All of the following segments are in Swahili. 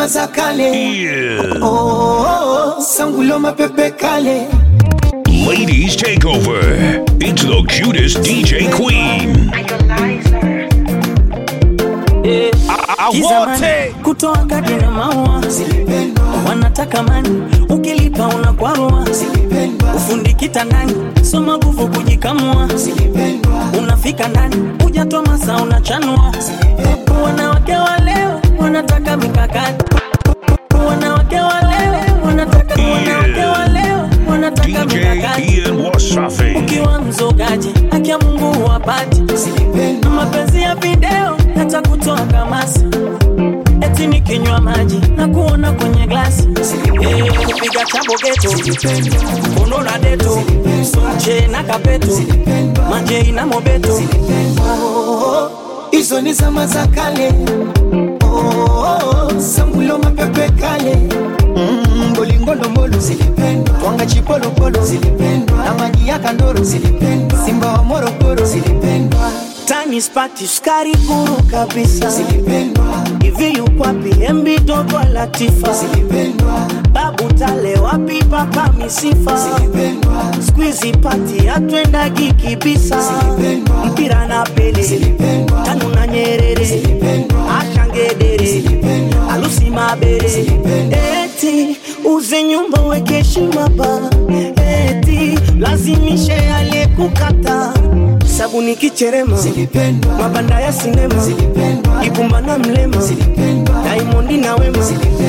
zama za kale oh, oh, oh, sangulo mapepe kale Ladies take over. It's the cutest DJ Queen. Kizamani, kutoa kadi na maua wanataka mani, ukilipa unakwarua, ufundi kitandani, soma nguvu kujikamua, unafika ndani, hujatoa masa unachanua. Wanawake wa leo wanataka mikakati, wanawake wa leo wanataka, wanawake wa leo wanataka mikakati Ian Wasafi. ukiwa mzogaji haki ya Mungu huwapati mapenzi ya video yatakutoa kamasi eti nikinywa maji na kuona kwenye glasi Eh, kupiga chabo geto kondo na deto soche na kapeto majei na mobeto hizo ni zama za kale oh, oh, oh, sangulo mapepe kale Mm, bolingolomolo zilipendwa twanga chipolopolo zilipendwa na maji ya kandoro zilipendwa simba wa morogoro zilipendwa tani spati sukari kuru kabisa zilipendwa hivi yukwapi embi dogo latifa zilipendwa babu tale wapi papa misifa zilipendwa skuizi pati atwendagi kibisa Zilipendwa. mpira na pele Zilipendwa. tanu na nyerere Zilipendwa. ashangedere Zilipendwa. alusi mabere Zilipendwa. eti uze nyumba weke heshima ba eti lazimishe aliyekukata sabuni kicherema zilipendwa mabanda ya sinema zilipendwa ibumba na mlema zilipendwa daimondi na wema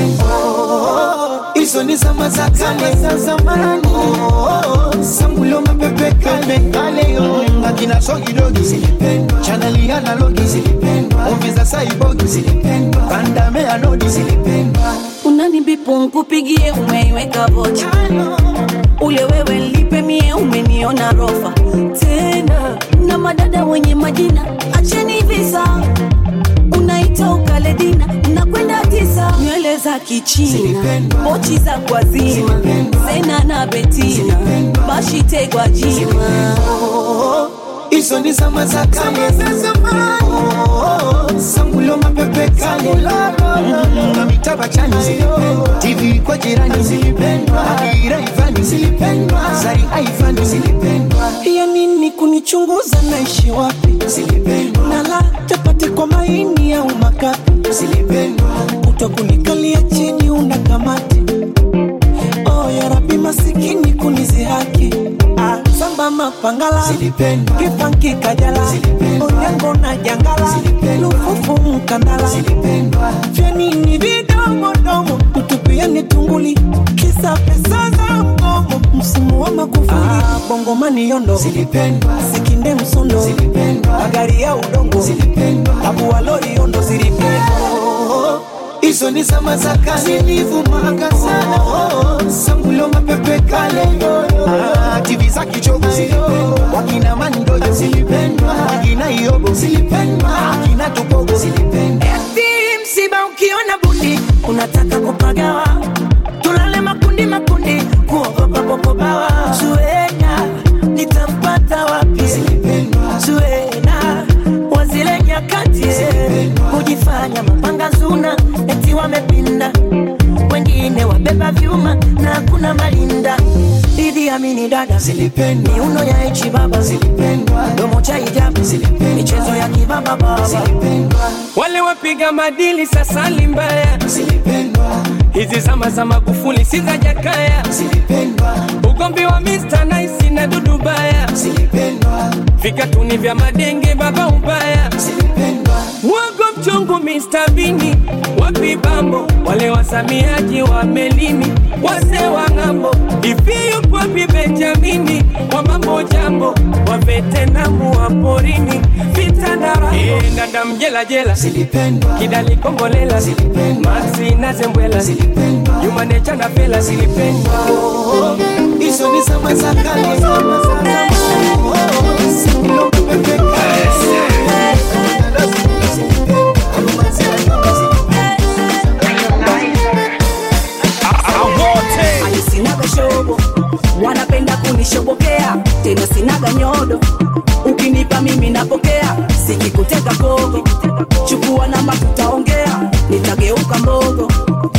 hizo ni zama za kale za zamani sambulo mapepe kale kale yo akina sogidogi zilipendwa chaneli analogi zilipendwa ovi za saibogi zilipendwa bandame anodi zilipendwa unanibipu nkupigie umeiweka vocha ule wewe lipe mie umeniona rofa tena na madada wenye majina acheni visa unaita ukaledina nakwenda tisa nywele za kichina Zilipendwa. pochi za kwazima Zilipendwa. sena na betina Zilipendwa. bashitegwa jima hizo ni zama za kale za zamani sangulo mapepe kale na mitaba chani zilipendwa tv kwa jirani zilipendwa adira ivani zilipendwa zari aivani zilipendwa ya nini kunichunguza naishi wapi zilipendwa nala chapati kwa maini au makapi zilipendwa utakunikalia chini una kamati oh, ya rabi masikini kunizihaki ah, samba mapangala zilipendwa kipanki kajala Zilipendwa. onyango na jangala Zilipendwa. lufufu mkandala zilipendwa vyanini vidomodomo tutupiani tunguli kisa pesa za mgomo msimu wa makufuli ah, bongomani yondo zilipendwa sikinde msondo zilipendwa magari ya udongo zilipendwa abuwalori yondo zilipendwa hizo ni zama za kale zilivumaga sana oh, sangulo mapepe kale ah, tv za kichogo zilipendwa wakina mandojo zilipendwa wakina iobo zilipendwa wakina tupogo zilipendwa Eti msiba ukiona bundi unataka kupagawa, tulale makundi makundi, kuogopa popobawa. Zuena nitampata wapi? zilipendwa Zuena wa zile nyakati kujifanya mapanga zuna, eti wamepinda, wengine wabeba vyuma na hakuna malinda. Idi Amini dada zilipendwa miuno ya ichi baba zilipendwa domo cha hijabu Zilipendwa. michezo ya kibaba baba zilipendwa wale wapiga madili sasa ni mbaya zilipendwa hizi zama za magufuli si za jakaya zilipendwa ugombi wa Mr. Nice na dudu baya zilipendwa vikatuni vya madenge baba ubaya zilipendwa wago mchungu Mr. Bini wapi bambo wale wasamiaji wa melini wase wa ng'ambo ivi yupo wapi Benjamini wa mambo jambo wa vetenamu wa porini vitandara e, dada mjela jela zilipendwa kidali kombolela Zilipendwa. maxi na zembwela zilipendwa yumanecha na fela zilipendwa hizo ni zama za kale zama za kale sangulo mapepe kale Ani sinaga shobo wanapenda kunishobokea tena sinaga nyodo ukinipa mimi napokea sikikuteka kogo chukua namba tutaongea nitageuka mbogo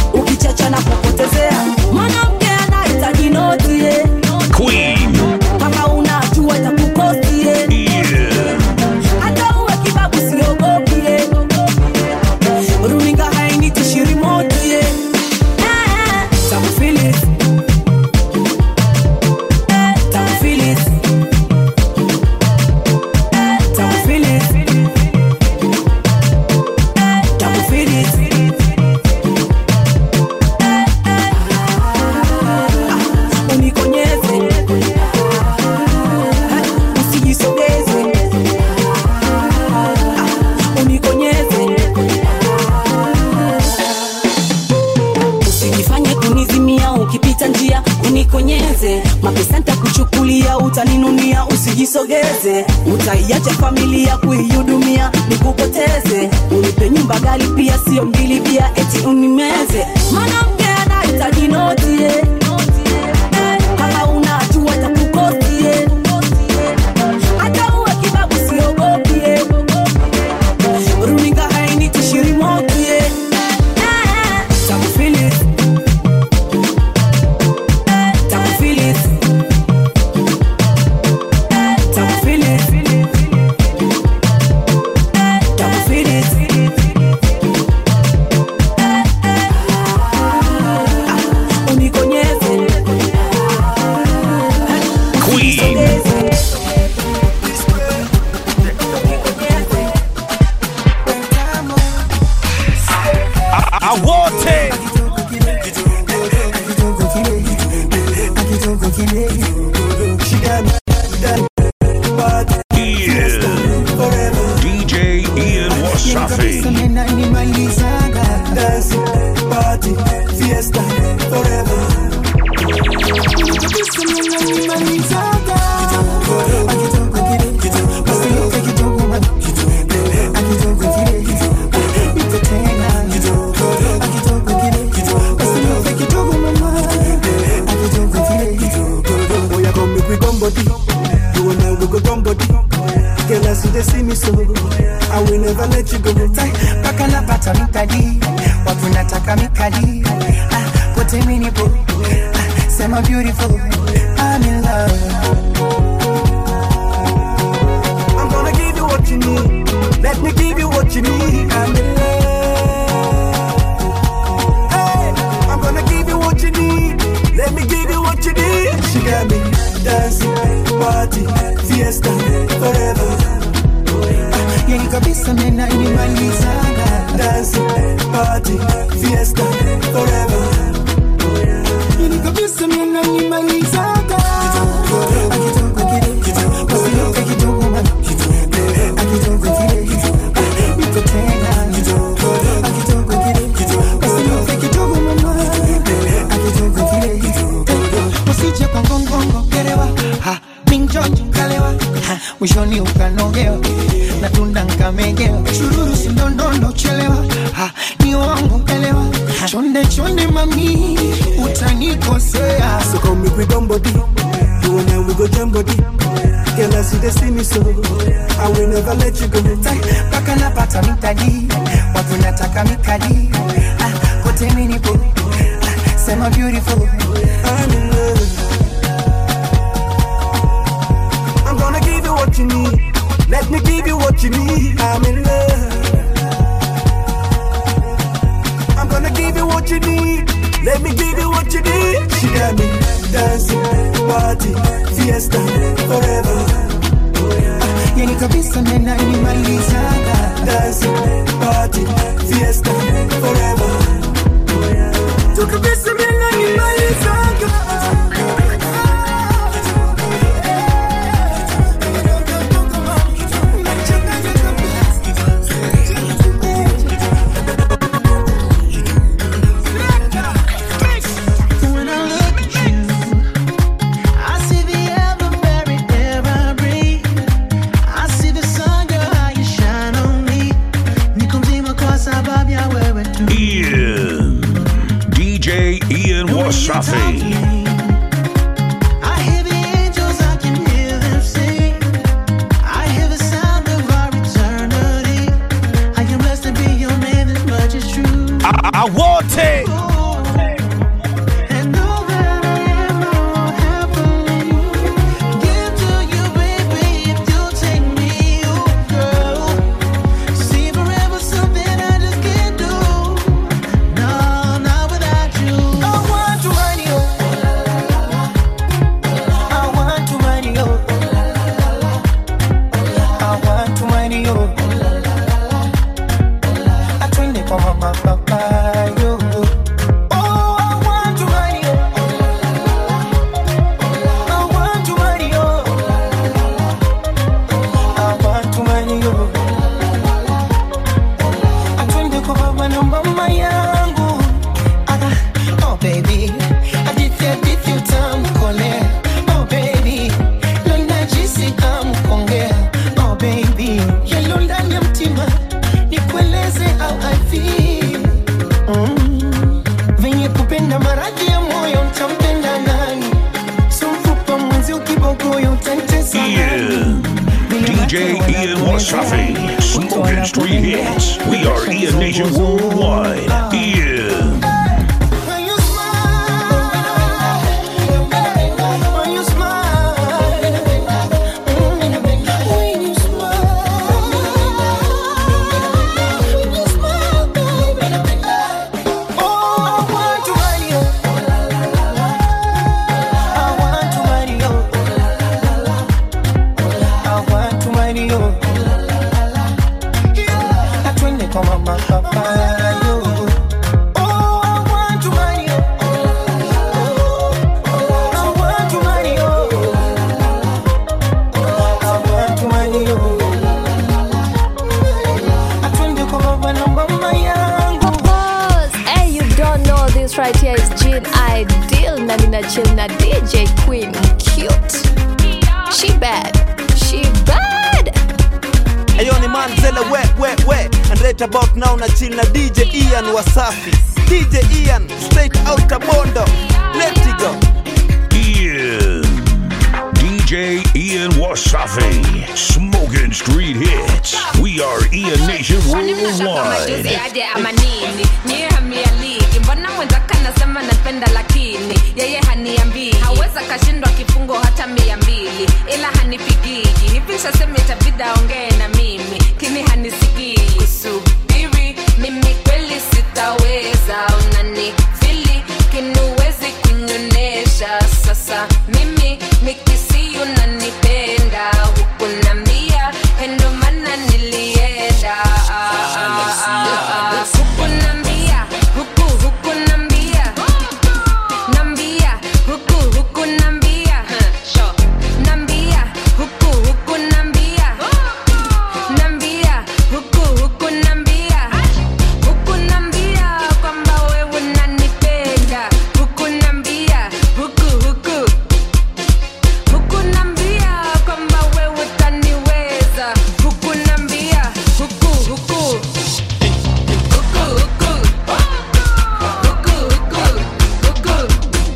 feel it. Ah, unikonyeze Ah, usijisogeze Ah, unikonyeze usijifanye kunizimia ukipita njia unikonyeze mapesa ntakuchukulia utaninunia usijisogeze utaiacha familia kuihudumia nikupoteze unipe nyumba gali pia sio mbili pia eti unimeze mwanamke anahitaji noti eh. Eh, kama unajua takukosti eh. hata uwe kibabu siogopi eh. runinga hainitishirimoki eh. Eh, takufeel it. Takufeel it. Takufeel it. Takufeel it. Ah, unikonyeze. Queen. awote Ian. DJ Ian Wasafi. Oya come make we gum body. You and I we go gum body. Girl, I see they see me so. I will never let you go. Tai, mpaka napata mikadi watu nataka mikadi ah, pote minipo ah, sema beautiful I'm in love I'm gonna give you what you need. Let me give you what you need. I'm in love. Hey, I'm gonna give you what you need. Let me give you what you need. She got me dancing, party, fiesta, forever. yani kabisa mena inimalizaga Dancing, party, fiesta, forever. yani kabisa mena inimalizaga akitoka kile usiyoke kidogo man akitoka kile ah, niko tena akitoka kile usiyoke kidogo mama akitoka kile usije kwa ngongongo gerewa ha minjonjo kalewa ha mwishoni ukanogewa na tunda nkamegewa chururu sindondondo chelewa ha ni wangu elewa chonde chonde mami utanikosea So come make we gum body. You and I we go jam body. Girl, I see they see me so. I will never let you go. Tai, mpaka napata mikadi watu nataka mikadi ah, kote minipo ah, sema beautiful I'm in love. I'm gonna give you what you need. Let me give you what you need. I'm in love. I'm gonna give you what you need. Let me give you what you need. She got me dancing, party, fiesta, forever. yani kabisa mena inimalizaga Dancing, party, fiesta, forever. Tu kabisa mimi nimalizaga. When I look at you, I see the ever buried air I breathe. I see the sun, your eye, you shine on me. Niko mzima kwa sababu ya wewe tu. Ian. DJ Ian Wasafi. I hear the angels, I can hear them sing. I hear the sound of our eternity. I am blessed to be your man, this much is true. awote And know that I am more happily give to you, baby, if you take me, oh girl. See forever something I just can't do. No, not without you. I want to run you. I want to run you. I want to run you. Atwende kwa mama papayo Oh, I want to marry you. I want to marry you. I want to marry you. Atwende kwa baba na mama yangu. Ah, oh baby, hadithi hadithi utamkolea. Oh baby, leo najisi amkongea. Oh baby, yalo ndani ya mtima nikueleze how I feel. Mm. Venye kupenda maradhi ya moyo ntampenda nani? So mfupa mwenzi ukibogoyo utantesa Ian. DJ Ian Wasafi. Smoking Street Hits. We are Ian Nation Worldwide. Ian. When you smile, when you smile, when you smile, when you smile, baby. Oh, I want to marry you. I want to marry you. I want to marry you. Yeah. Atwende kwa mama papa yo. Oh, I want to marry you. I want to marry you. I want to marry you. Atwende kwa baba na mama yangu. Pause. Hey, you don't know this right here is Jean Ideal na nina chill na DJ Queen cute. She bad. She bad. Ayo ni manzele we we we and right about now na chill na DJ Ian Wasafi DJ Ian straight out Bondo let it go Ian. DJ Ian Wasafi. Smoking Street Hits. We are Ian Nation Kwani mnataka majuzi Worldwide. aje ama nini? Nyie hamialiki, mbona mwenzaka anasema napenda lakini yeye haniambii, haweza kashindwa kifungo hata mia mbili, ila hanipigiji hivi. Sasema itabidi aongee na mimi, kini hanisikii. Kusubiri mimi kweli sitaweza, unani fili kinuwezi kunyonesha. Sasa mimi nikisi unanipenda huku nambia, endo maana nilienda huku nambia, huku huku nambia nambia huku huku nambia nambia huku huku nambia nambia huku huku nambia huku nambia kwamba wewe unanipenda huku nambia huku huku huku nambia kwamba wewe utaniweza huku nambia huku huku huku huku huku huku huku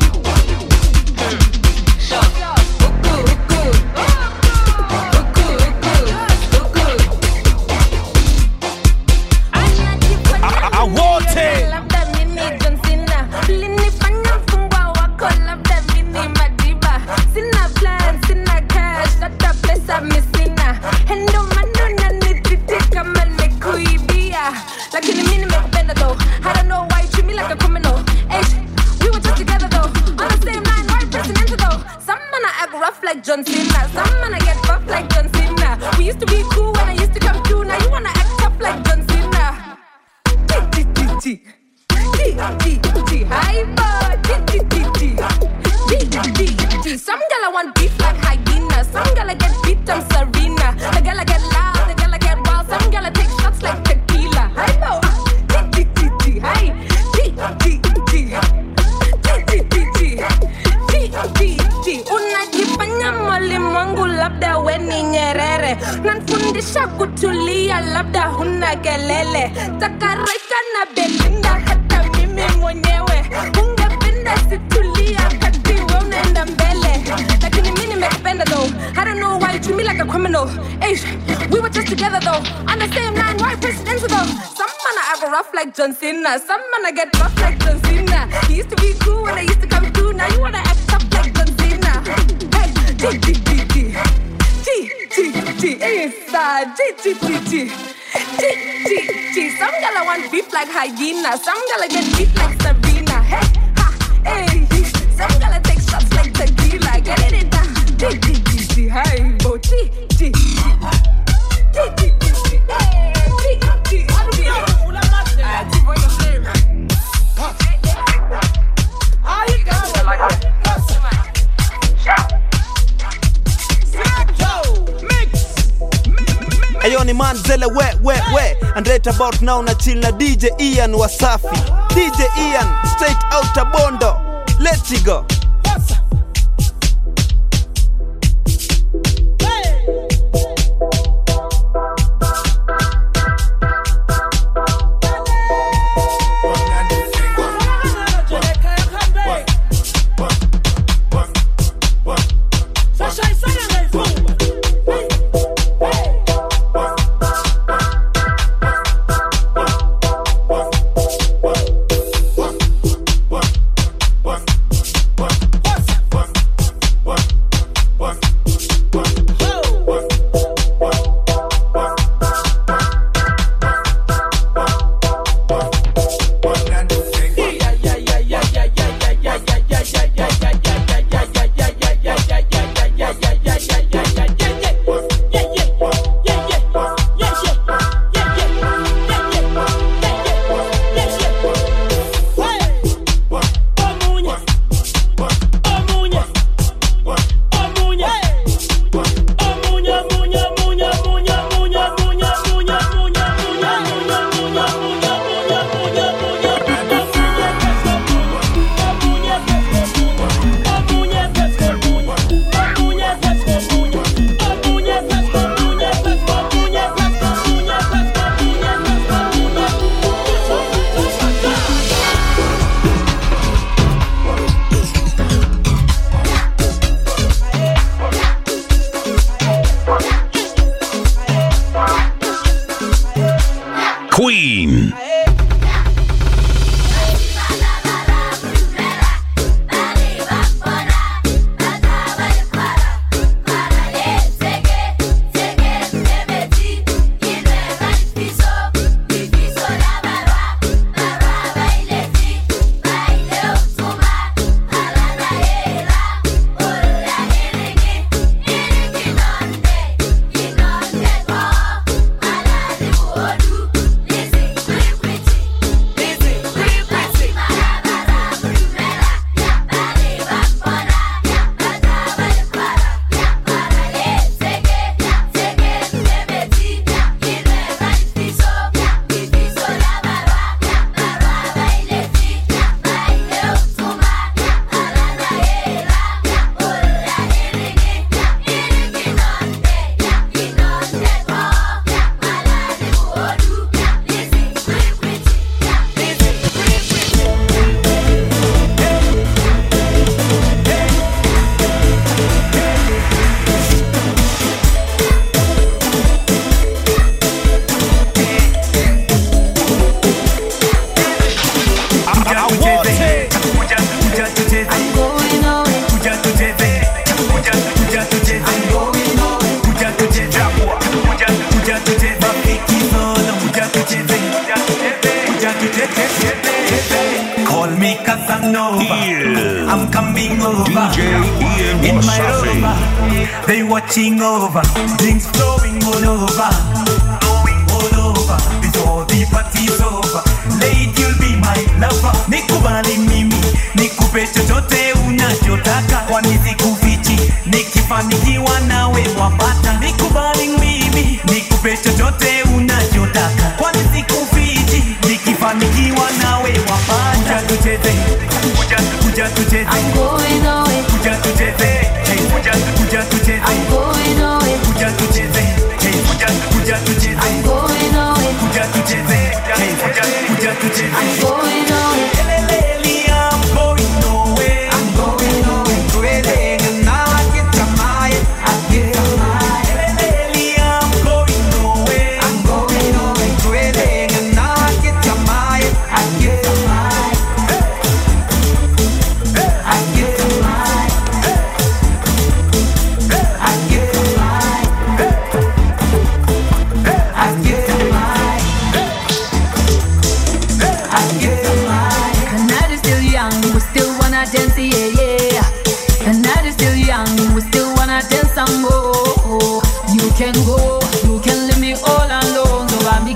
Awote labda mimi John Cena ulinifanya mfungwa wako labda mimi madiba sina plan sina cash hata pesa misina endo maana unanitreat kama nimekuibia lakini mimi nimekupenda though I don't know why you treat me like a criminal Hey, we were just together though on the same line right presidential though some man I act rough like John Cena some man I get buff like John Cena we used to be cool when I used to come through now you wanna act tough like John Cena G G G G hyper G G G G G G G Some girl I want beef like hyena. Some girl I get beat I'm Serena. The girl I get loud, the girl I get wild. Some girl I take shots like tequila. Hyper G G G G Hi G G G G G G G G G Unajifanya mwalimu wangu labda we ni Nyerere, nanfundisha kutulia, labda huna kelele. Takareka na Belinda, hata mimi mwenyewe ungependa situlia kati we unaenda mbele, lakini mi nimekupenda though. I don't know why you treat me like a criminal. Hey, we were just together though, on the same line, right presidential though. Some man I act rough like John Cena, some man I get rough like John Cena. He used to be cool when I used to come through, now you wanna act tough like John Cena. Hey, G G G G G G G inside G G G G G G G. Some girl I want beef like hyena, some girl I get beat like Sabrina. Hey, ha, hey, some girl I take shots like tequila. Get it down. G G G G. Hey, bo G G G. G G G G. Hey, G G G. man zele we we we and right about now na chill na DJ Ian Wasafi DJ Ian straight out of Bondo let's go Queen. Call me Casanova. Yeah. I'm coming over. DJ Ian In my Wasafi. rover, they watching over. Drinks flowing all over. Flowing all over. Before the party's over. Lady, you'll be my lover. Nikubali mimi, nikupe chochote unachotaka. Kwani sikufichi, nikifanikiwa nawe wapata. Nikubali mimi, nikupe chochote unachotaka. Kwani sikufichi, nikifanikiwa nawe wapata. Kuja tucheze, kuja kuja tucheze. Kuja tucheze, hey, kuja kuja tucheze. Kuja tucheze, hey, kuja kuja tucheze. Kuja tucheze, hey, kuja kuja tucheze. Eleleli, I'm going nowhere. Eleleli, I'm going nowhere. The night is still young, we still wanna dance, yeah, yeah. The night is still young, we still wanna dance some more. You can go, you can leave me all alone, so I'm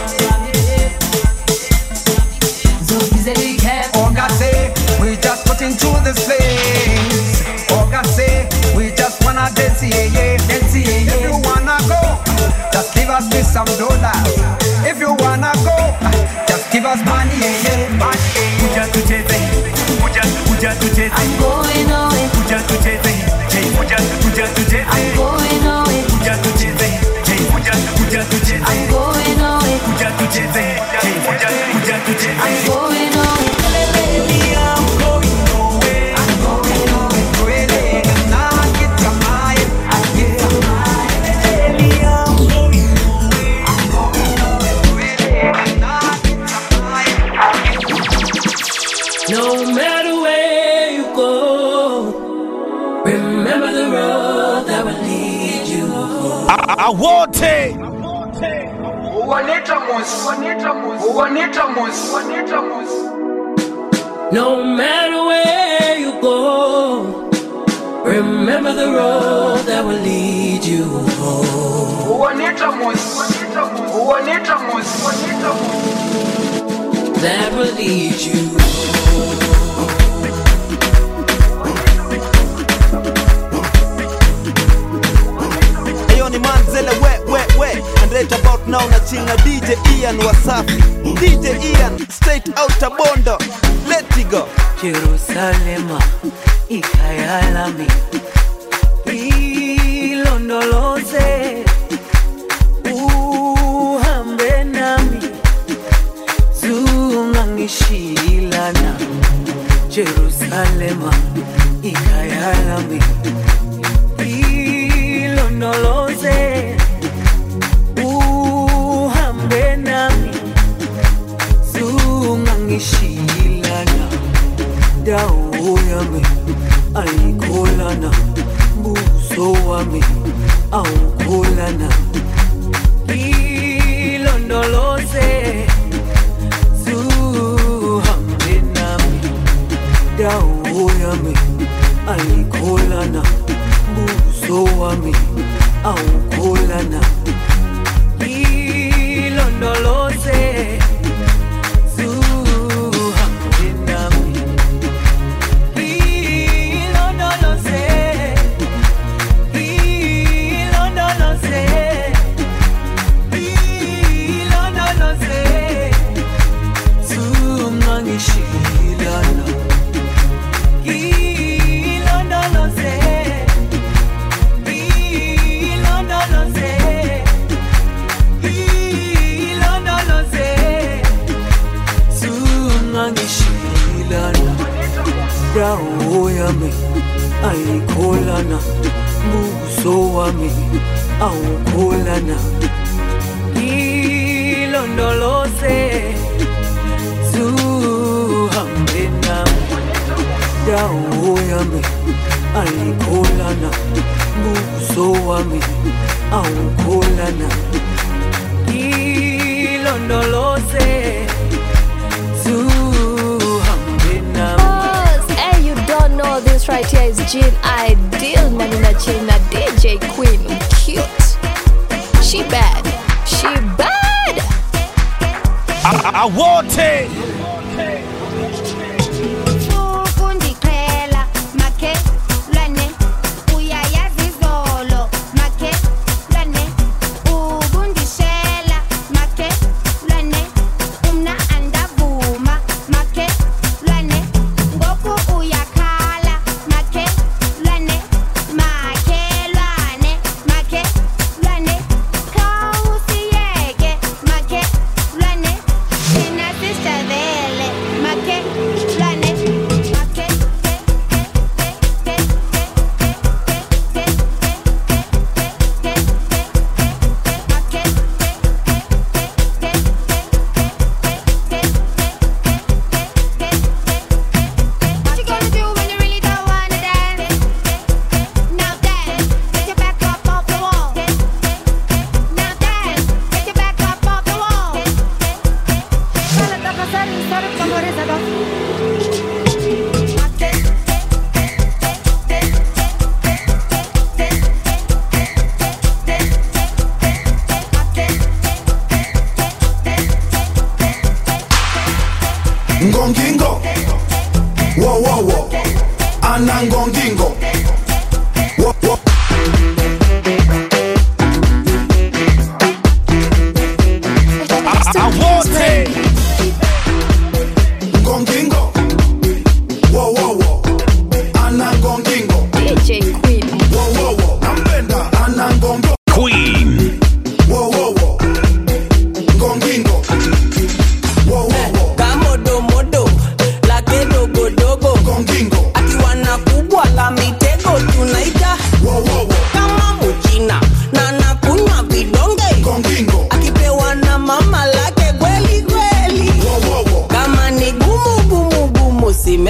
So easily kept. Oga say we just put into this place. Oga say we just wanna dance, yeah, yeah, dance, yeah, yeah. If you wanna go, just give us this some dollars. If you wanna go, just give us money, yeah, yeah, money. Kuja tucheze, kuja kuja tucheze. I'm going away. Kuja tucheze, hey, kuja kuja tucheze. I'm going away. Kuja tucheze, hey, kuja kuja tucheze. I'm going away. Kuja tucheze, hey, kuja kuja tucheze. I'm going away. Baby, I'm going away. I'm going away. Really, now I get your mind. I get your mind. Baby, I'm going away. I'm going away. Really, now I get your mind. I get your No matter where you go, remember the road that will lead you home. awote No matter where you go, remember the road that will lead you home. That will lead you Ayo ni manzele we we we And right about now na chill na DJ Ian Wasafi DJ Ian straight out of Bondo Let it go Jerusalema ikayalami ilondoloze uhambe nami zungangishilana Jerusalema ikayalami ilondoloze uhambe nami zungangishilana dawo yami ayikholana buso wami awukholana ilondoloze zuhambe nami dawo yami ayikholana buso wami awukholana ilondoloze zuhambe nami ilondoloze ilondoloze ilondoloze zungangishilana ilondoloze ilondoloze ilondoloze zungangishilana dawo yami ayikholana buso wami awukholana ilondoloze zuhambe nami dawo yami ayikholana buso wami awukholana ilondoloze zuhambe nami Boss, hey, you don't know this right here is Jean Ideal na nina chill na DJ Queen cute. She bad. She bad. awote ukundiqhela makhe lwane uyayazi izolo makhe lwane ukundishela makhe lwane umna andavuma makhe lwane ngoku uyakhala makhe lwane makhe lwane makhe lwane khawusiyeke makhe lwane thina sisadele makhe lwane makhe What you gonna do when you really don't wanna dance? Now dance, get your back up off the wall. Now dance, get your back up off the wall. Solo toca hacer un solo como rezador. ngongingo wowowo ana ngongingo Wo- wo-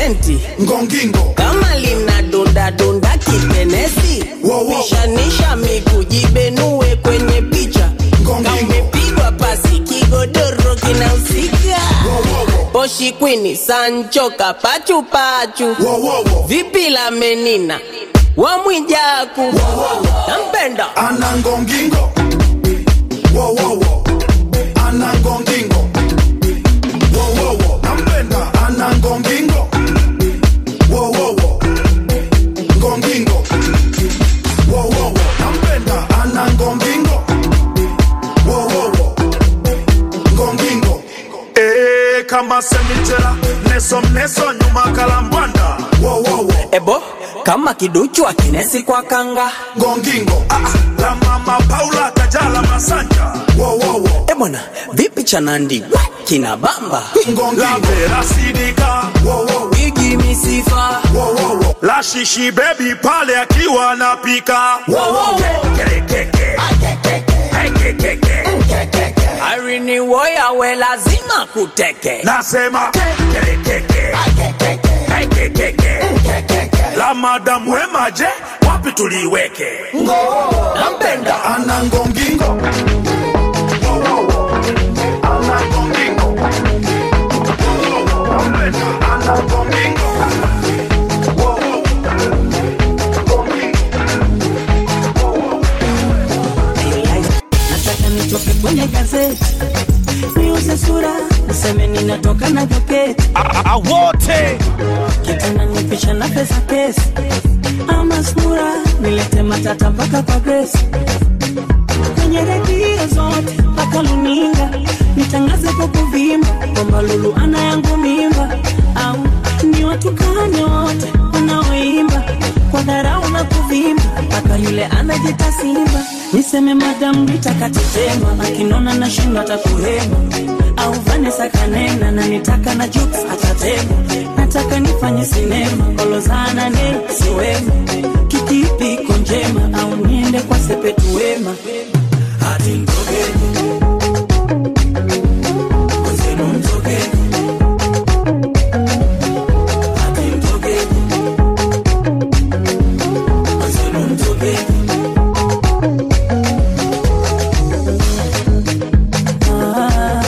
senti ngongingo kama lina dunda dunda kitenesi pishanisha miguu jibenue kwenye picha kaumepigwa pasi kigodoro kinahusika poshi kwini sancho kapachupachu vipi la menina wamwijaku nampenda anangongingo wowowo anangongingo wowowo nampenda anangongingo wowowo ngongingo wowowo nampenda anangongingo wowowo ngongingo Eh, kama semichela neso mneso nyuma kalambwanda wowowo ebo kama kiduchu akinesi kwa kanga ngongingo la mama paula kajala masanja wowowo ebwana vipi chanandi kina bamba la vera sidika igi misifa la shishi bebi pale akiwa anapika arini woya we lazima kuteke nasema la madamu wemaje wapi tuliweke nampenda anangongingo nataka nitoke kwenye gazeti niuze sura niseme ninatoka na joketi wote kitanda nipisha na pesa kesi ama sura nilete matata mpaka kwa gresi kwenye redio zote mpaka luninga nitangaze kwa kuvimba kwamba lulu ana yangu mimba au ni watukane wote wanaoimba kwa dharau na kuvimba mpaka yule anajita simba niseme madamu nitakatetema akinona na shindo atakuhema au vanesa kanena na nitaka na juks atatema nataka nifanye sinema kolozana ne siwema kikipi iko njema au niende kwa sepetu wema hadi mtogeni Mwenzenu mtogeni hadi mtogeni Mwenzenu mtogeni Ah,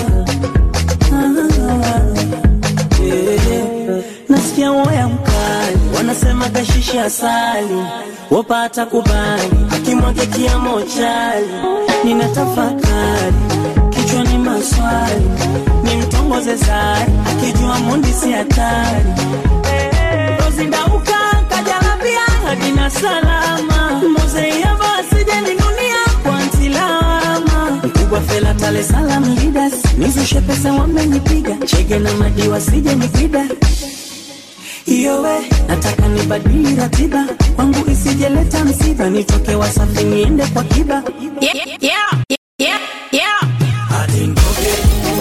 ah, eh. nasikia woya mkali wanasema kashishi asali wapata kubali akimwage kiamo chali nina tafakari kichwani maswali ni mtongoze sari akijua mundi si hatari rozindauka kajalabia hadina salama mozeiava asijeninunia kwa ntilama mkubwa fela tale salam lidas nizushe pesa wamenipiga chege na madiwa sije nipida iyowe nataka nibadili ratiba kwangu isijeleta msiba nitoke wasafi niende kwa kiba Yeah, yeah, yeah, yeah. hadi nitoke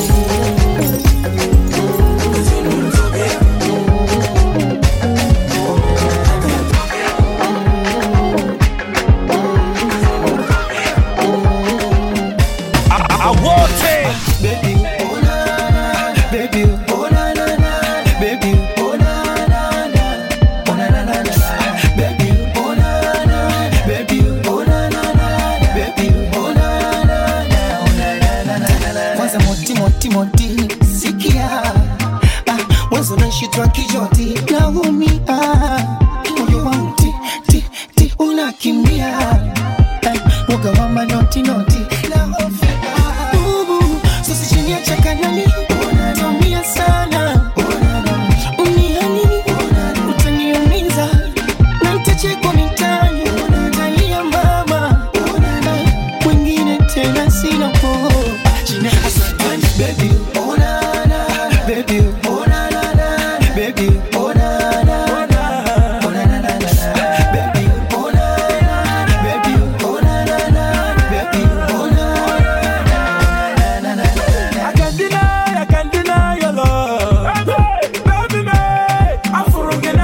kwanza moti moti moti sikia ah, mwanzo naishitwa kijoti naumia moyo wangu ti ti ti unakimbia ah, woga wa manoti noti naofia Ubu, sasa chini ya chakanani utaumia sana uniani utaniumiza na nitachekwa mitani utalia mama mwingine tena sina po chini asantani baby oh na na baby oh na na na baby oh na na na oh na na na na baby oh na na baby oh na na na baby oh na na na na I can't deny, I can't deny your love. Baby, me, I'm forgetting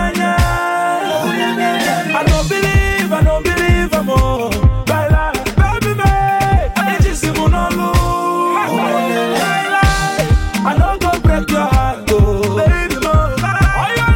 I don't believe, I don't believe I'm all. Baila, baby, me, I just see one on Baila, I don't go break your heart, oh. Baby, mo, oh, yeah,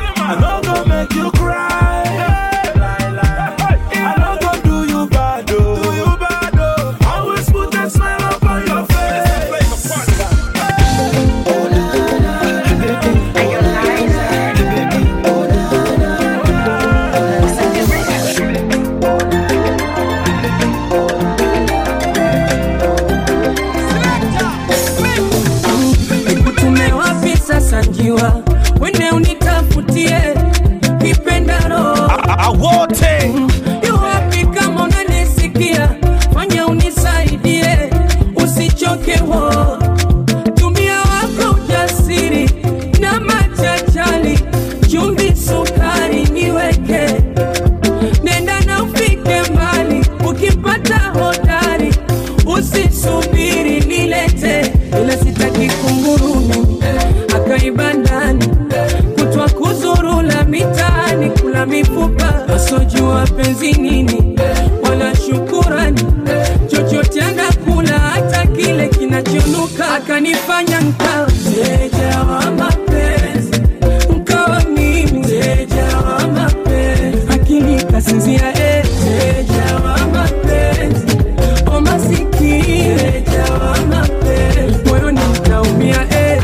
najua wene unitafutie kipendaro wote yu wapi kama unanisikia fanya unisaidie usichoke wo tumia wako ujasiri na machachali chumvi sukari niweke nenda na ufike mbali ukipata hodari usisubiri nilete ila sitaki kunguru mimi akaiba ndani kutwa kuzurula mitaani kula mifupa asojua penzi nini wala shukurani chochote anakula hata kile kinachonuka akanifanya nkawa mteja wa mapenzi nkawa mimi mteja wa mapenzi akili kasinzia eh, mteja wa mapenzi o masikini mteja wa mapenzi moyoni mtaumia eh.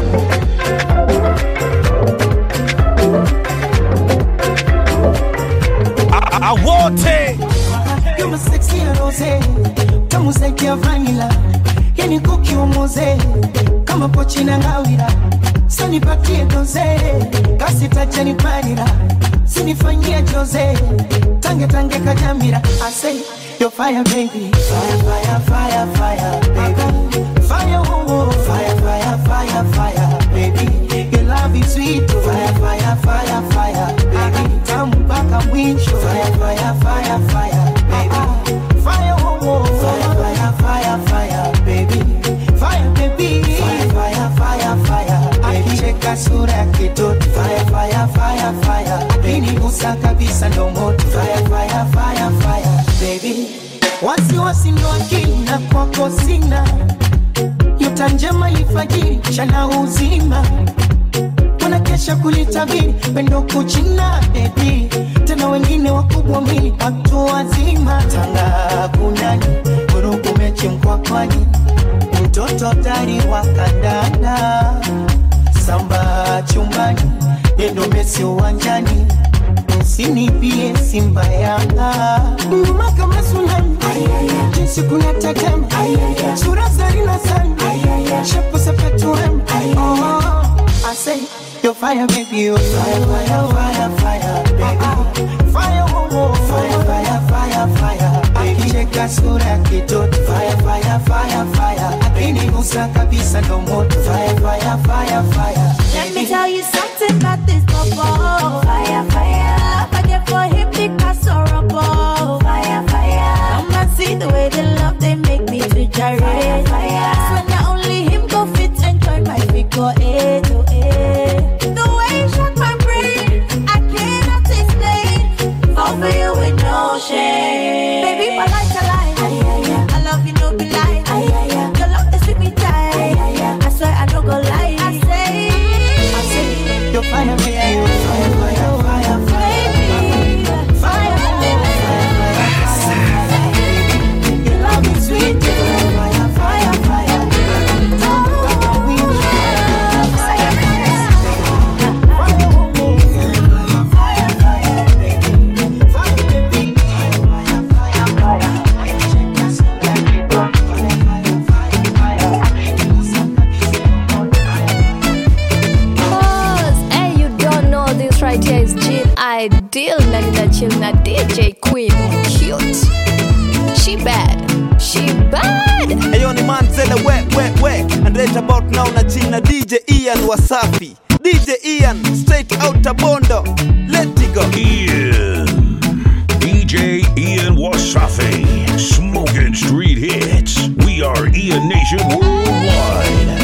wote kama seksi ya rose tamu zaidi ya vanila yani kukiumuze kama pochi na ngawira sanipatie doze kasi tajanipanira sinifanyia joze tange tange kajamira I say you're fire baby fire fire fire fire baby fire oh, oh. fire fire fire fire baby your love is sweet fire fire fire fire baby tamu mpaka mwisho fire fire fire fire baby fire oh, oh. fire fire fire fire baby fire baby fire fire fire fire akicheka sura ya kitoto fire fire fire fire akinigusa kabisa ndo moto fire fire fire fire baby wasiwasi ndo akili na kwako sina nyota njema ifajiri chana uzima wanakesha kulitabiri pendo kuchina bebi tena wengine wakubwa mili watu wazima tanga kunani vurugu mechi mkwakwani mtoto tari wa kandanda samba chumbani yendo mesi uwanjani usinipie simba yanga nyuma kama sunami jinsi kuna tetema sura zarina sana shepu sepetuem I say you're fire baby you're fire fire fire fire baby fire oh, oh. fire fire fire fire akicheka sura ya kitoto fire fire fire fire akinigusa kabisa ndo moto fire fire fire fire Let me tell you something about this bubble. Fire, fire. Love I get for him because horrible. Fire, fire. Come and see the way they love they make me to gyrate. Fire, fire. So not only him go fit enjoy my figure eight to eight. The way he shock my brain, I cannot explain. Fall for you with no shame. Baby, my life a lie. I love you, no be lie. Your love is sweet me tight. I swear I don't go lie. I say, I say, you're fire baby you're fire fire fire fire fire your love is sweet fire fire fire Cause, hey, you don't know this right here is Jill Ideal na nina chill na DJ Queen cute. She bad. She bad. Ayo ni Manzele we we we and right about now na chill na DJ Ian Wasafi DJ Ian straight out Bondo let it go Ian. DJ Ian Wasafi. Smoking street hits. We are Ian Nation Worldwide.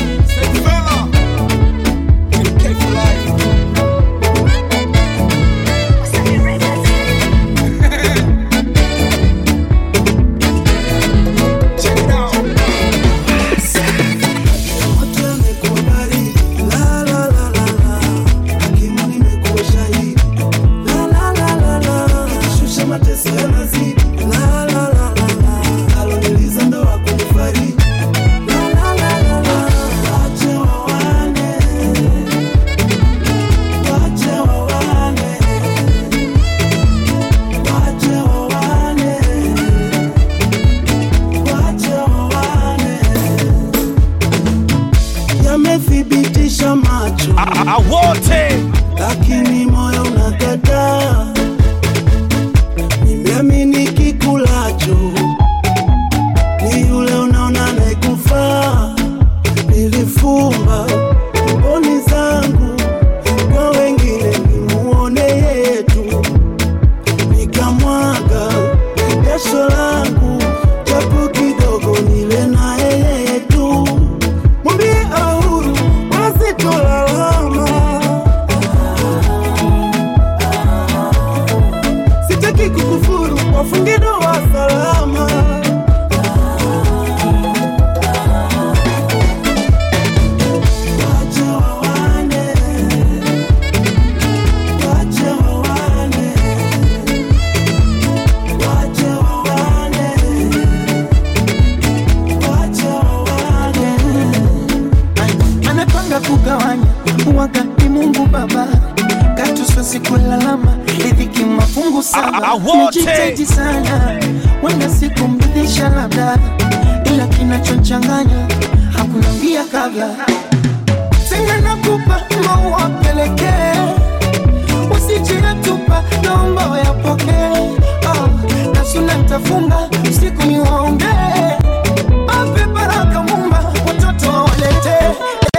Aloniliza ndo akunifari la la la la la wote lakini moyo unakataa. Nimeamini kikulacho ni yule unaona anayekufaa. Nilifumba mboni zangu kwa wengine, nimuone yetu, nikamwaga jasho langu japo kidogo, nile na yeye tu. Mwambie ahuru, wasitolalama sitaki kukufuru, wafunge ndoa salama. Wacha wawane, wacha wawane, wacha wawane, wacha wawane. anapanga kugawanya wakati Mungu Baba katuswasi kulalama riziki mafungu Ah, saba ah, wote. Najitahidi sana wenda sikumridhisha labda ila kinachochanganya hakuna mbia kabla tena nakupa maua pelekee usijiyatupa naomba wayapokee oh, na suna ntafunga usiku ni waombee ape baraka mumba watoto waletee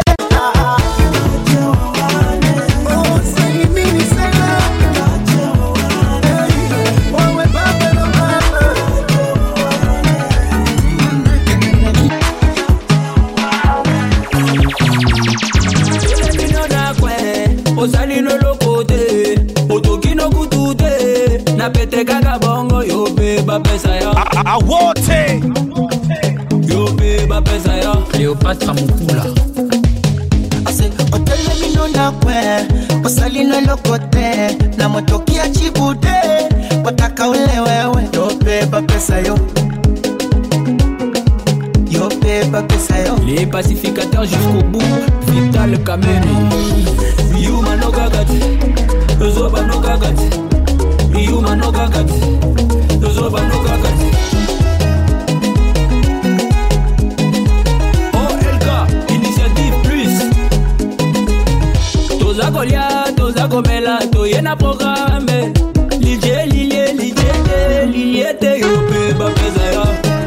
osalino lokote otokino kutute na pete kaka bongo yo pe bapesa ya wote yo pe bapesa ya cleopatra mukula otelemino nakwe osalino lokote na motokia chibude wataka ule wewe yobeba pesa yo yobeba pesa yo les pacificateurs jusqu'au bout vital kameni yuma no gagati zoba no gagati yuma no gagati zoba no gagati olk initiative plus toza kolia toza komela toye na programe lilie lilie lilie lilie te yo mpe bapeza ya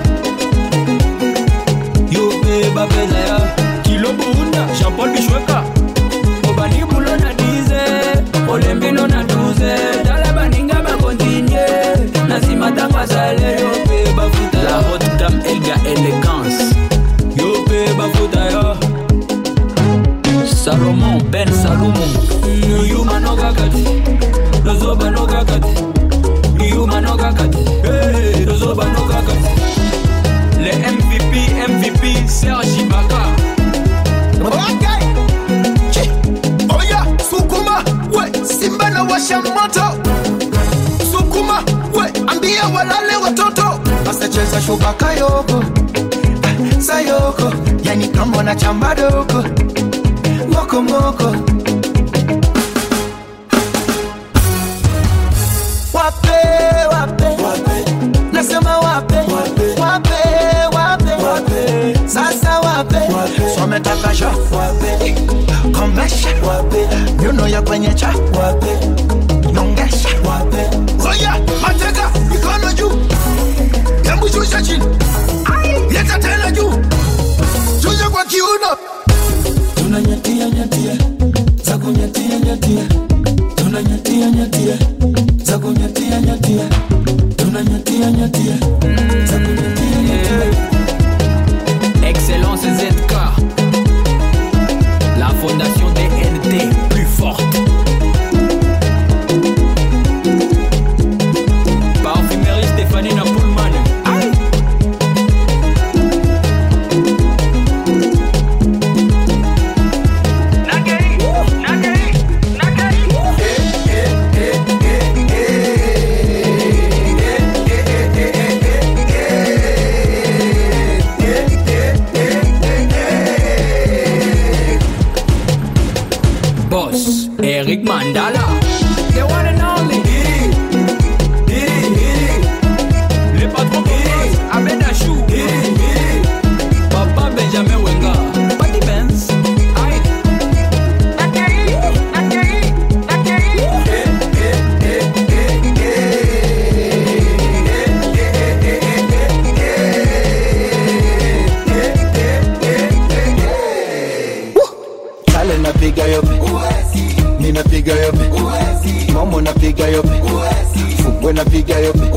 yo mpe bapeza ya kilo buunda jean-paul bishweka obani bulo na 10 olembino na 12 tala baninga bakontinye na nsima ntango asale yo mpe bafuta la haute dame elga élégance yo mpe bafuta yo salomon ben salumu yuma no kakati lozoba no kakati yuma no kakati Hey, lozoba no kakati le mvp mvp serge ibaka Okay. Chi. Oya, sukuma we simba na washa moto sukuma we ambia walale watoto asacheza shuka kayoko ah, sayoko yani kama na chamba doko moko moko wape wape nasema wape wape wape sasa wape sometaka sha komesha nyuno ya kwenye cha nyongesha Oya, mateka mikono juu hebu shusha chini leta tena juu shusha kwa kiuno tunanyatia nyatia za kunyatia nyatia tunanyatia nyatia za kunyatia nyatia tunanyatia nyatia za kunyatia nyatia Excellence ZK La fondation DNT plus forte Parfumerie Stéphanie Napoulman Aïe Boss Eric Mandala The one and only Le patron Boss Ahmed Achou Papa Benjamin Wenga Patty Benz Aïe napiga yope momo napiga yope fungwe napiga yope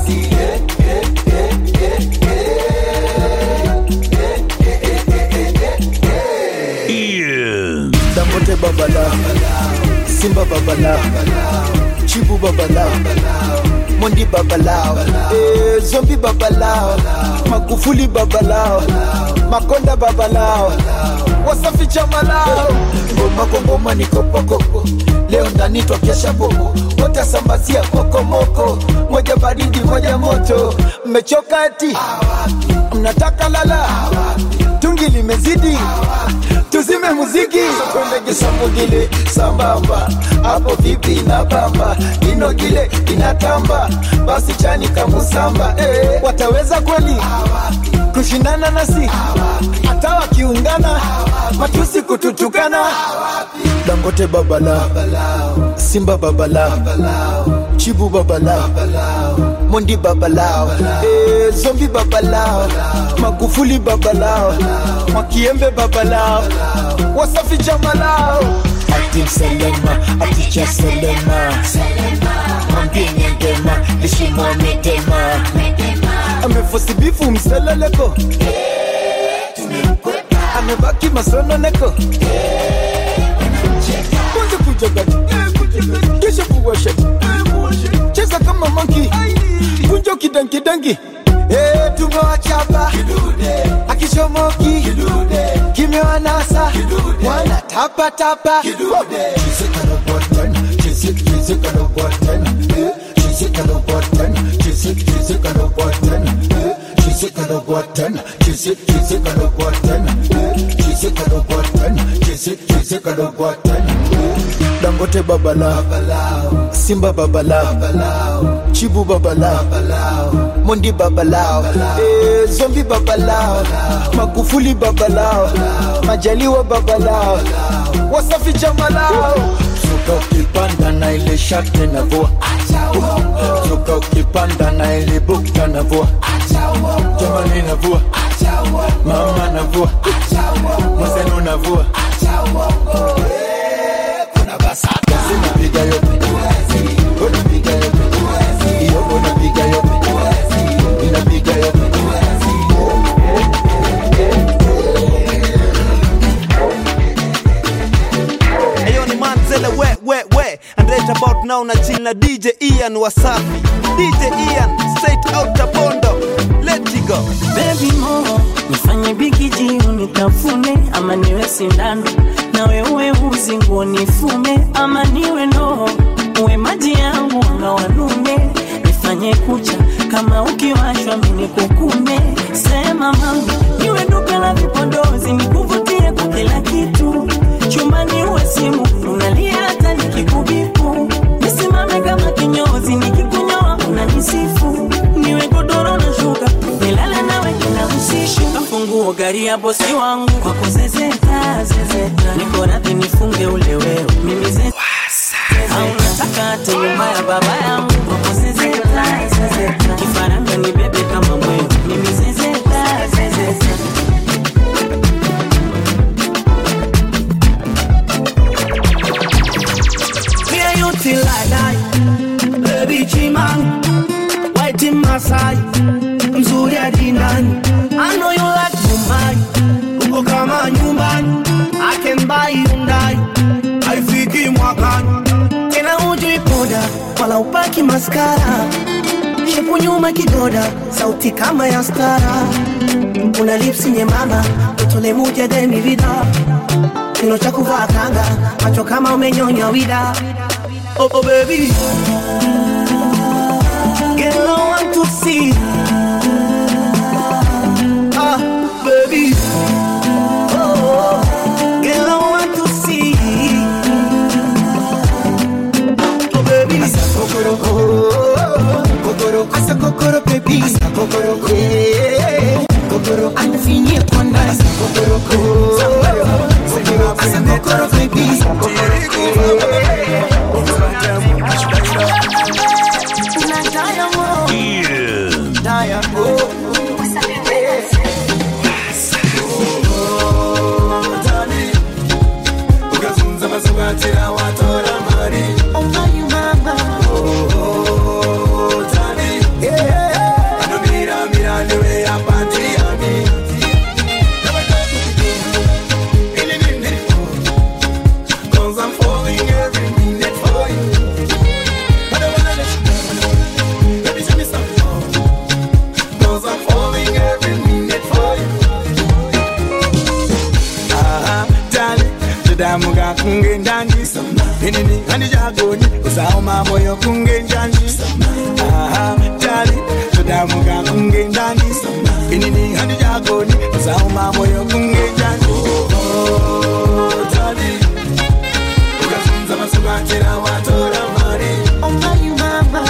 Ian. dangote babala simba babala chibu babala mondi babalao eh, zombi babalao magufuli babalao makonda babalao wasafi chamalao ngoma kwa ngoma ni kopokoko leo ndani twakesha bobo wote sambazia kokomoko moja baridi moja moto mmechoka eti mnataka lala tungi limezidi tuzime muziki tuendegesa mugile sambamba hapo vipi na bamba inogile inatamba basi chani kamusamba eh, wataweza kweli kushindana nasi hata wakiungana matusi kututukana dangote babala simba babala chibu babala mondi babalao eh, zombi babalao magufuli babalao mwakiembe babalao wasafi jamalao ati selema aticha selema mwambie ngema lishimwa medema amefosibifu mseleleko amebaki masononeko kwanza kujagati kisha kuwashati cheza kama manki kunjo kidankidangi Eh, tumewachapa akishomoki kimewanasa wana tapatapa dangote babala simba babala chibu babala mondi babalao eh, zombi babalao magufuli babalao majaliwa babalao wasafi jamalao suka ukipanda na ile shate na vua suka ukipanda na ile bukta na vua jamani na vua mama na vua mwenzenu na vua napiga yope unapiga yope iyo unapiga yope inapiga yope Ayo ni manzele we we we and right about now na chill na DJ Ian Wasafi DJ Ian straight out Bondo let it go Baby mo nifanye bigiji unitafune ama niwe sindano nawe uwe uzi nguo nifume ama niwe ndoo uwe maji yangu na wanume nifanye kucha kama ukiwashwa mini kukume sema mama niwe duka la vipodozi nikuvutie kwa kila kitu chumbani uwe simu unalia hata nikikubipu nisimame kama kinyozi nikikunyoa unanisifu niwe godoro na shuka nilale nawe kila usiku kafunguo gari ya bosi wangu kwa kuzezeta zezeta niko radhi nifunge ule wewe mimi zezeta au nataka hata nyuma ya baba yangu kwa kuzezeta zezeta kifaranga ni bebe kama mwewe mimi zezeta zezeta Me and you till I die Baby Chiman White in Masai Mzuri hadi ndani I know you like Mumbai Uko kama nyumbani I can buy Hyundai Haifiki mwakani Tena hujui poda Wala upaki maskara Shepu nyuma kidoda Sauti kama ya stara Una lipsi nyembamba Utole muje demi vida Kilo cha kuvaa kanga Macho kama umenyonya wida Oh, oh baby Girl, I want to see Ah, baby Oh, girl, I want to see Oh baby Asa kokoro oh, kokoro asa kokoro baby asa kokoro eh, kokoro anafinyia kwa ndani asa kokoro oh, kokoro asa kokoro baby Ian. todamuka kunge njani inini handijagoni usaoma moyo kunge njani Aha, jali todamuka kunge njani inini handijagoni usaoma moyo kunge njani Oh, jali ukazunza masubatera watora mari omai mama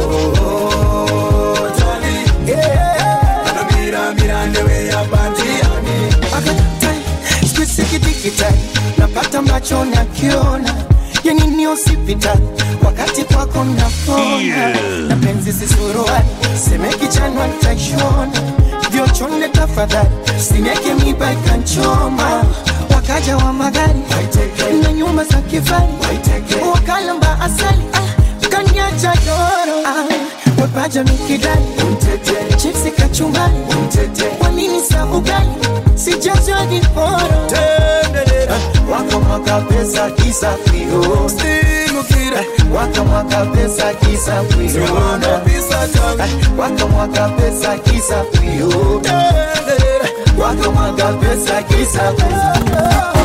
Oh, jali yeah. anamira mira ndewe ya bandiani akatai skisikidikitai napata macho nakiona yanini usipita wakati kwako napona na penzi sisuruani semekichanwa ntaishona vyochone tafadhali sineke miba ikanchoma wakaja wa magari na nyumba za kifari wakalamba asali ah, kanyacha doro ah, wepaja mikidali chipsi kachumbali wanini sa ugali sijazwa diporo wakamwaga pesa kisa fio wakamwaga pesa kisa fio wakamwaga pesa kisa fio wakamwaga pesa kisa fio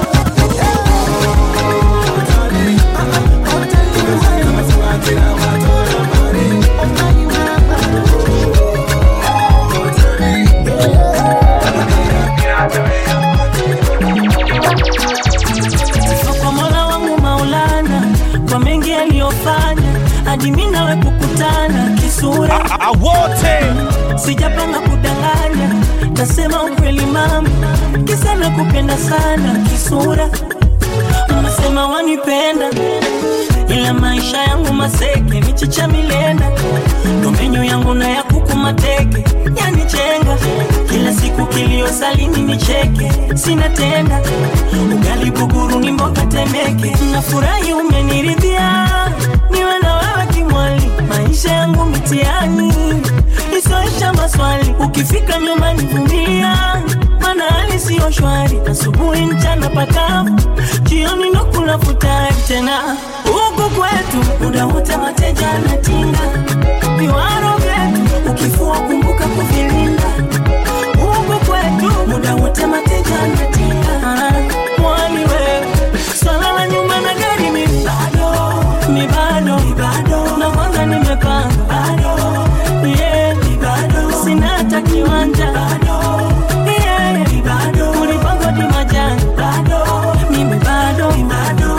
kwa mola wangu maulana kwa mengi aliyofanya hadi mi nawe kukutana kisura wote sijapanga kudanganya nasema ukweli mama kisa na kupenda sana kisura unasema wanipenda ila maisha yangu maseke michicha milenda domenyo yangu na ya kuku mateke yanichenga kila siku kilio salini nicheke sina tenda ugali buguru ni mboga temeke nafurahi umeniridhia niwe na wewe kimwali maisha yangu mitiani isoisha maswali ukifika nyumbani vumilia mana hali siyo shwari asubuhi mchana pakavu jioni ndo kula futari tena huku kwetu muda wote mateja anatinga viwaro vyetu ukifua kumbuka kuvilinda huku kwetu muda wote mateja anatinga mwani wewe swala la nyumba na gari mi bado mi bado na kwanza nimepanga bado yeah, mi bado sina hata kiwanja yeah, mi bado ulipangwa di majani bado mimi bado mi bado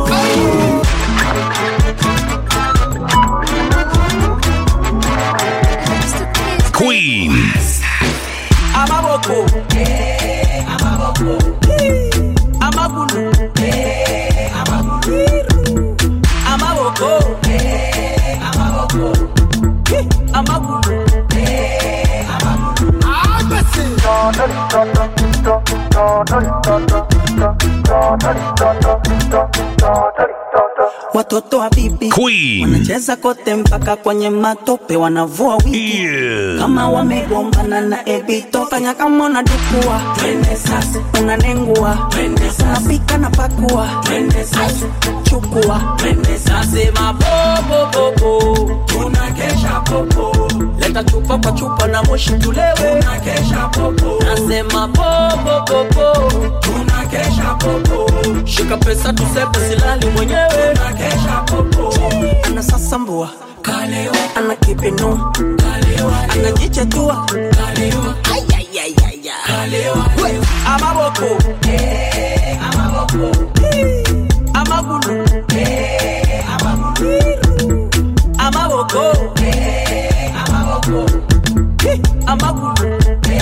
Queen. amaboko amaboko amagulu amaboko amaboko amagulu watoto wa bibi Queen. wanacheza kote mpaka kwenye matope wanavua wigi kama wamegombana na ebito fanya kama unadukua unanengua unapika na pakua chukua nasema popopopo tunakesha popo leta chupa kwa chupa na moshi tulewe tunakesha popo nasema popopopo tunakesha popo shika pesa tusepe silali mwenyewe tunakesha popo ana sasambua ana kipinu anajichetua amaboko amagulu amaboko amagulu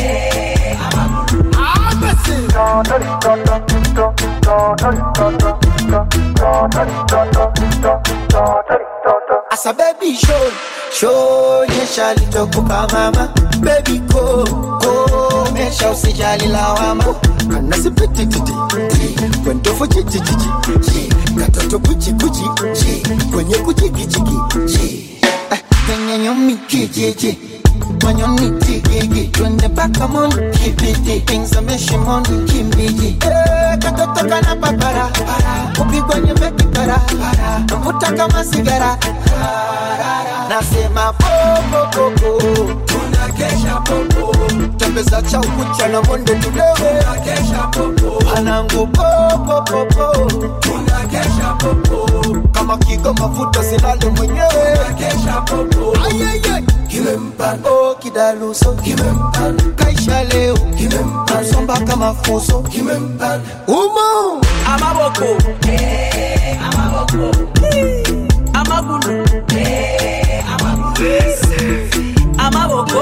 Asa baby show, show nyesha litokupa mama Baby go, go, mesha usijali lawama Kana sipiti titi, kwendo fuji jiji jiji Katoto kuchi kuchi, kwenye kuchiki chiki Eh, Kwenye nyomi kijiji Manyoni tigigi Twende paka moni kibiti Pingza shimoni kimbiji Eh, Katoto kana papara Kupigwa nyembe kipara Navuta kama sigara Nasema popo popo tembeza cha ukucha na monde tudewe panangu popopopo kama kigo mafuta silale mwenyewe Ayayay. Oh, kidaluso kaisha leo somba kama fuso umo amaboko amaboko amagulu amaboko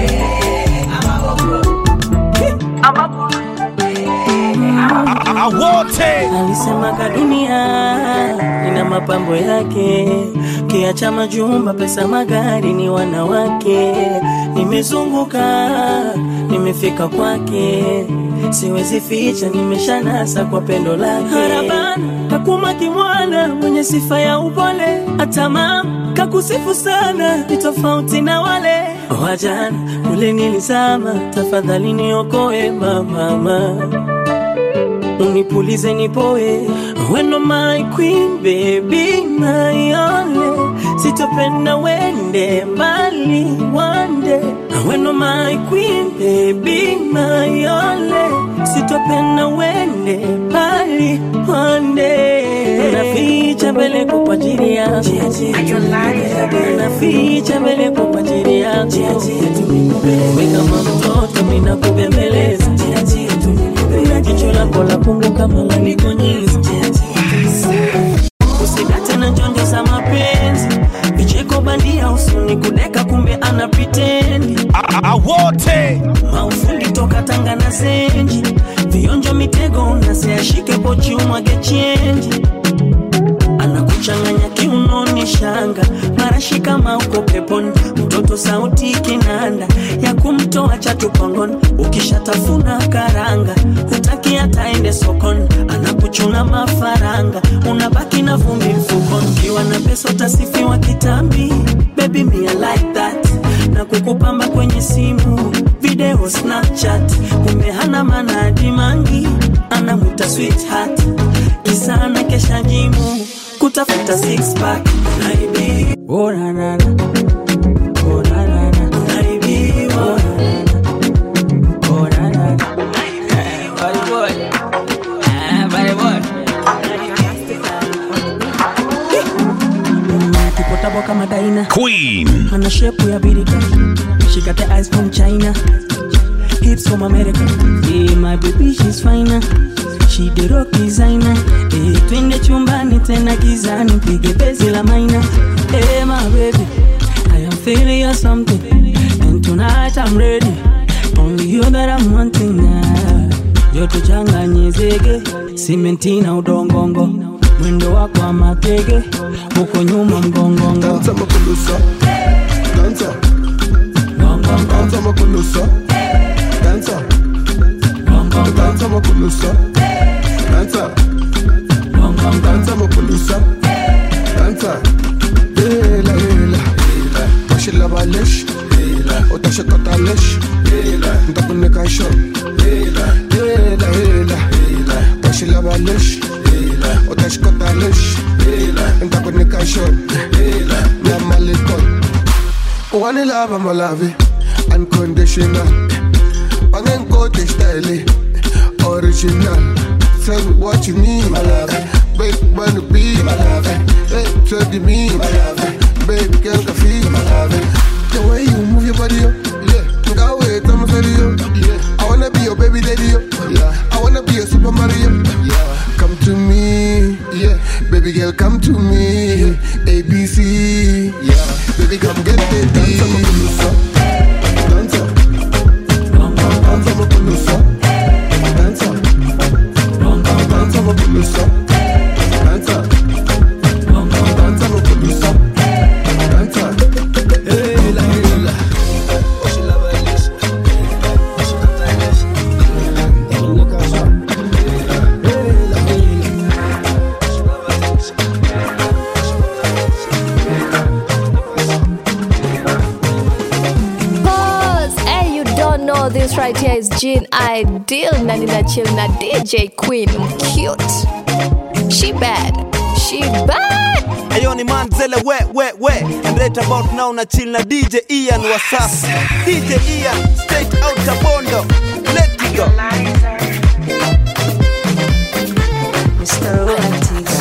wote alisemaga dunia ina mapambo yake kiacha majumba pesa magari ni wanawake nimezunguka nimefika kwake siwezi ficha nimeshanasa kwa pendo lake harabana kakuma kimwana mwenye sifa ya upole hata mama kakusifu sana ni tofauti na wale wajana kule nilizama tafadhali niokoe mamama unipulize nipoe weno my queen baby my only sitopenda wende mbali wande weno my queen baby my only sitopenda wende mbali wande naficha mbele kwa ajili yako naficha mbele kwa ajili yako we kama mtoto mina kubembeleza na jicho lako la pungu kama lanikonyeza usidate na njonjo za mapenzi vicheko bandia usuni kudeka kumbe ana pitendi wote maufundi toka tanga na zenji vionjo mitego unaseashike pochi umwage chenji anakuchanganya kiunoni shanga marashi kama uko peponi mtoto sauti kinanda ya kumtoa chatupangoni ukishatafuna karanga hutaki ataende sokoni anakuchuna mafaranga unabaki na vumbi mfukoni ukiwa na pesa utasifiwa kitambi baby me I like that na kukupamba kwenye simu video snapchat kumbe hana manadi mangi anamwita sweetheart kisana kesha jimu kutafuta six pack naibi oh, na, na, na. Oh, na, na, na. Naibiwa. Oh, na, na, na. Body boy. Ah, body boy. kipotabo kama daina Queen. ana shepu ya birika she got the eyes from china hips from america yeah, my baby she's finer she the rock designer eh, twende chumbani tena gizani pige bezi la maina eh, my baby i am feeling you something and tonight i'm ready only you that i'm wanting now joto changanye zege simenti na udongongo mwendo wako wa matege huko nyuma mgongongo Danza makulusa Danza Danza makulusa Danza Danza makulusa Danza Danza makulusa Danza Hela hela Bashila balesh Utashakata lesh Ntakunika show Hela hela Bashila balesh Utashakata lesh Ntakunika show Namalikon One love I'm love Unconditional Pangenkote style Original Tell me what you need my love Baby wanna be my love Hey, tell me my love Baby girl can feel my love The way you move your body up Yeah Go away, tell me video Yeah I wanna be your baby daddy yo. Yeah I wanna be your Super Mario Yeah Come to me Yeah Baby girl come to me ABC Yeah Baby come get the D Danza Danza Danza makulusa Danza Danza makulusa Danza Danza makulusa Danza Hela hela Oshila balish Oshila balish Hela kasha Hela hela Pause. Hey, you don't know this right here is Jean Ideal na nina chill na DJ Queen cute. She bad. She bad. Ayo Ayo ni manzele we we we And right about now na chill na DJ Ian Wasafi DJ Ian straight out of Bondo Let it go Mr. Antigua.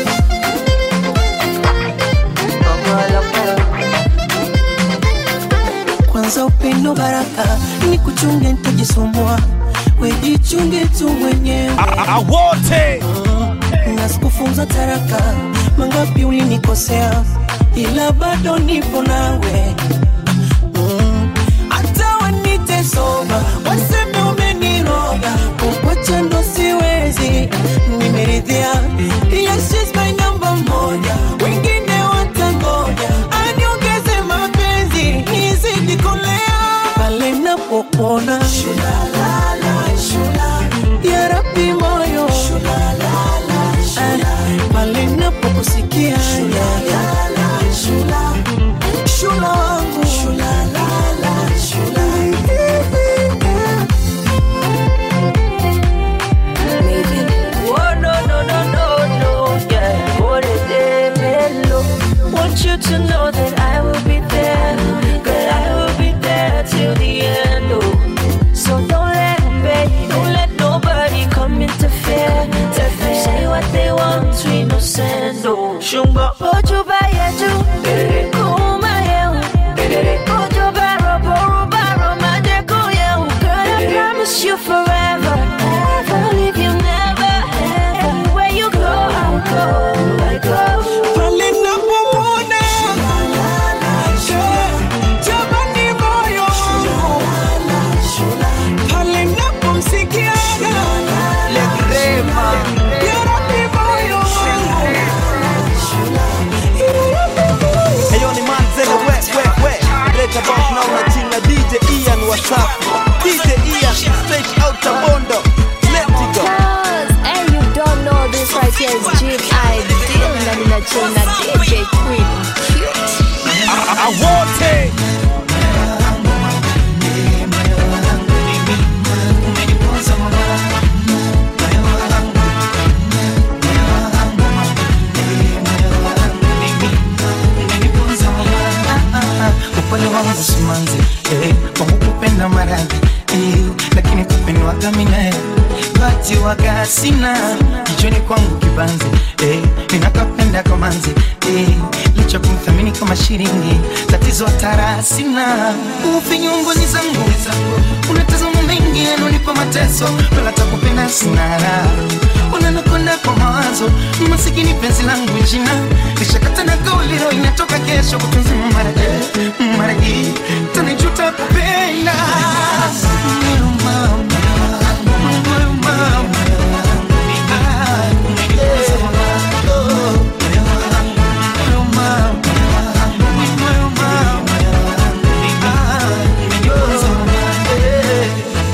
kwanza upendo baraka ni kuchunge ntajisumbua wejichunge tu mwenyewe wote na sikufunza taraka mangapi ulinikosea ila bado nipo nawe Mm. hata wanite soba waseme umeniroga kukwacha ndo siwezi nimeridhia yes, she's my number moja wengine watangoja aniongeze mapenzi nizidi kolea pale napopona ya rabi moyo Ah, pale napokusikia shula wangu Oh no no no no no, yeah. What a day, hello. Want you to know that I will be there, that I will be there till the end. Oh, so don't let me, don't let nobody come interfere. Interfere. Say what they want, we no send. Oh, shumba ojo ba yeju, kuma yehu, ojo ba robo roba roma de kuyehu. Girl, I promise you forever, never leave you, never, ever. Anywhere you go, I'll go, I go. pale napopona jamani moyo wangu pale napomsikia yaradi moyo Ayo ni manzele we we we Right about now na chill na DJ Ian Wasafi DJ Ian straight out of Bondo Let it go Cause, and you don't know this right here is Jim Ideal na nina chill na DJ Queen Cute wote upole wangu simanzi eh, kwangu kupenda maradhi eh, lakini kupendwaga minae bati waga sina kichwani kwangu kibanzi eh, ninakapenda kamanzi eh, licha kumthamini kama shilingi tatizo hatara sina ufinyunguni zangu unatazama mengi yanonipa mateso wala takupenda sinara unanakwenda kwa mawazo masikini penzi langu jina lishakata na kauliro inatoka kesho kutunzima mara eh, mara hii tanijuta kupenda Moyo mama, moyo mama, ah, eh, oh, moyo mama, moyo mama, ah, eh.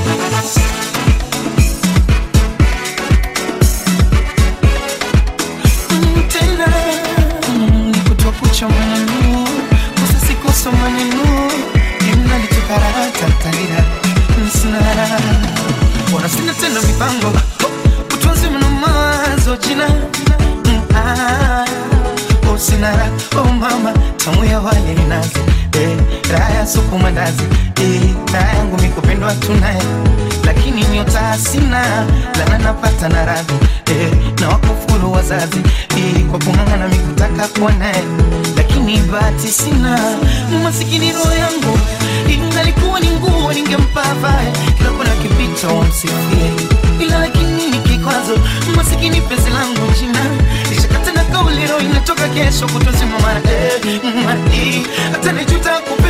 tena nikutoa kucha maneno kosa sikosa maneno imnalitukaratatalira msinara wana sina tena mipango utunzi mna mawazo jina Mm, ah, oh, sinara oh mama tamu ya wale ninazi eh, raha ya supu mandazi eh, raha yangu mikupendwa tunaye lakini nyota sina lana napata na radhi eh, na wakufuru wazazi eh, kwa kung'ang'ana mikutaka kuwa naye lakini bahati sina masikini roho yangu ingalikuwa ni nguo ningempa avae kila kona kipita wamsifie ila lakini ni kikwazo masikini pezi langu jina lishakata na kauli roho inatoka kesho kutozima mara eh, mara hii hata nijuta ku